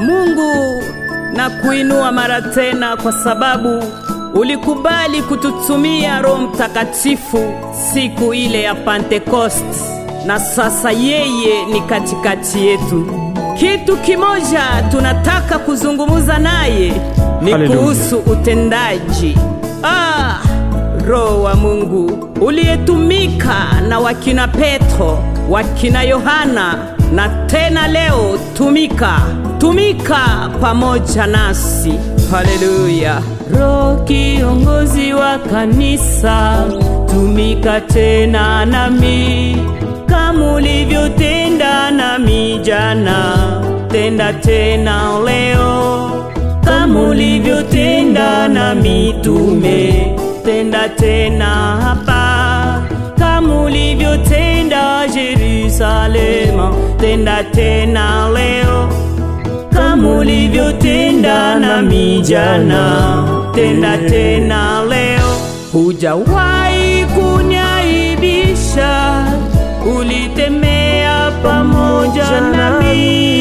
Mungu na kuinua mara tena kwa sababu ulikubali kututumia Roho Mtakatifu siku ile ya Pentecost, na sasa yeye ni katikati yetu. Kitu kimoja tunataka kuzungumza naye ni Haleluya. kuhusu utendaji. Ah, Roho wa Mungu uliyetumika na wakina Petro, wakina Yohana na tena leo tumika, tumika pamoja nasi. Haleluya. Roho kiongozi wa kanisa, tumika tena nami kama ulivyotenda nami jana, tenda tena leo kama ulivyotenda na mitume, tenda tena hapa kama ulivyotenda Yerusalema, tenda tena leo kama ulivyotenda na mijana, tenda tena leo. Hujawahi kuniaibisha, ulitemea pamoja nami.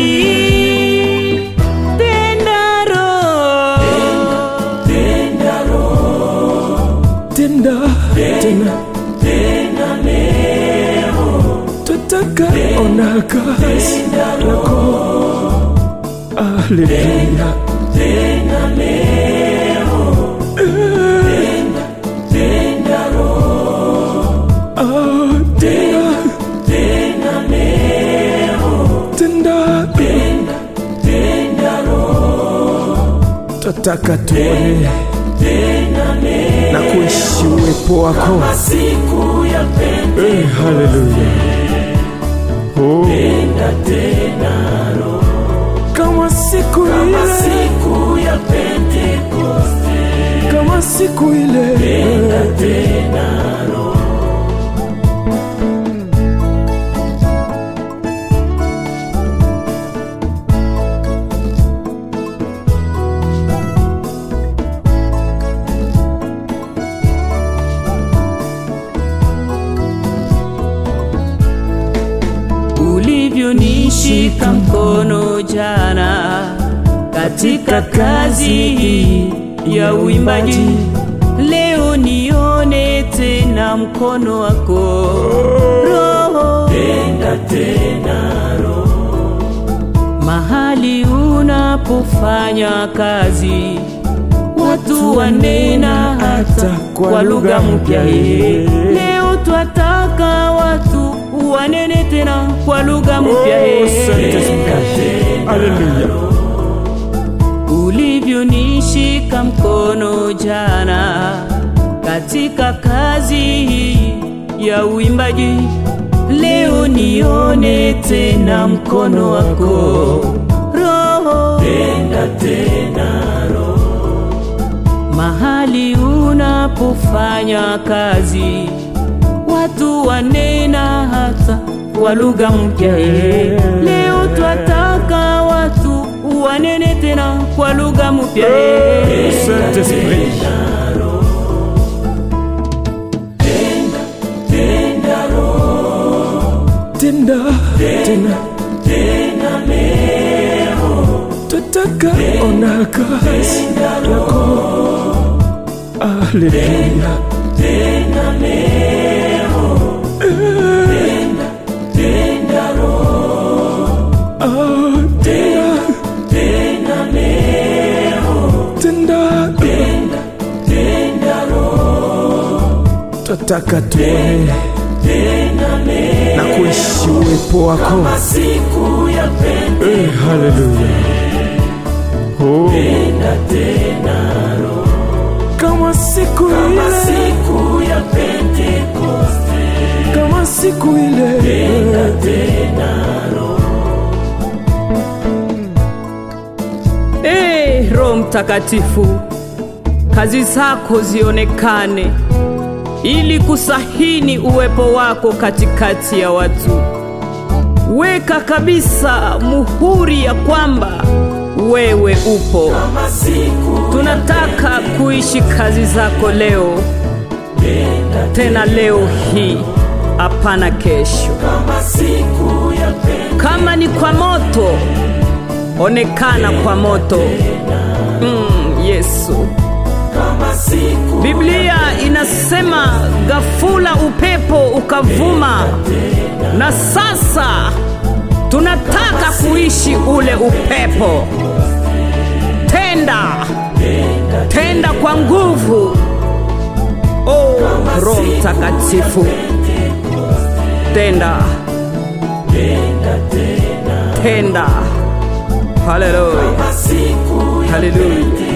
Tenda Roho, tenda tena tutaka ona kazi yako haleluya Ah, tena tenda tutaka tuone na kuishi uwepo wako Eh, haleluya Oh. kama siku ile kama siku ile ulivyonishika mkono jana katika kazi hii ya uimbaji, leo nione tena mkono wako Roho, mahali unapofanya kazi watu wanena hata kwa lugha mpya. eh. Leo twataka watu wanene tena kwa lugha mpya. eh. Asante sana. haleluya ulivyonishika mkono jana katika kazi hii ya uimbaji, leo nione tena mkono wako Roho, mahali unapofanya kazi watu wanena hata kwa lugha mpya. eh. Leo twataka watu wanene tena kwa lugha mpya. eh. Saint Esprit. Tenda tena tutaka ona kazi yako haleluya Ah, tena tenda tutaka tuone na kuishi uwepo wako Eh, haleluya Oh. kama siku ile kama siku ile Ee Roho Mtakatifu, kazi zako zionekane ili kusahini uwepo wako katikati ya watu. Weka kabisa muhuri ya kwamba wewe upo. Tunataka kuishi kazi zako leo, tena leo hii, hapana kesho. Kama ni kwa moto, onekana kwa moto. Mm, Yesu. kama siku Biblia inasema ghafula upepo ukavuma, na sasa tunataka kuishi ule upepo. Tenda, tenda kwa nguvu. Oh, Roho Mtakatifu, tenda, tenda. Haleluya, siku haleluya.